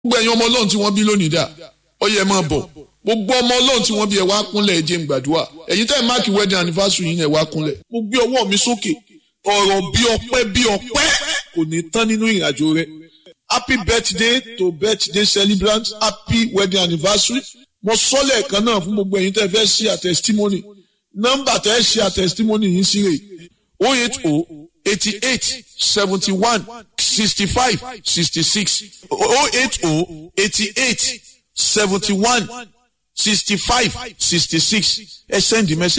gbogbo ẹ̀yin ọmọ ọlọ́run tí wọ́n bí lónìí dà ó yẹ máa bọ̀ gbogbo ọmọ ọlọ́run tí wọ́n bí ẹ wá kúnlẹ̀ ẹ jẹ́ n gbàdúrà ẹ̀yin tẹ́ ẹ̀ máàkì wedding anniversary yín ẹ wá kúnlẹ̀ mo gbé ọwọ́ mi sókè ọ̀rọ̀ bí ọpẹ́ bí ọpẹ́ kò ní tán nínú ìrìnàjò rẹ happy birthday to birthday celebrant happy wedding anniversary mo sọ lẹ́ẹ̀kan náà fún gbogbo ẹ̀yin tẹ́ fẹ́ ṣe a testimony nọ́mbà tẹ́ ṣe a testimony yín sí rè o eight o eighty eight seventy one sixty five sixty six o eight o eighty eight seventy one sixty five sixty six ẹ send the message.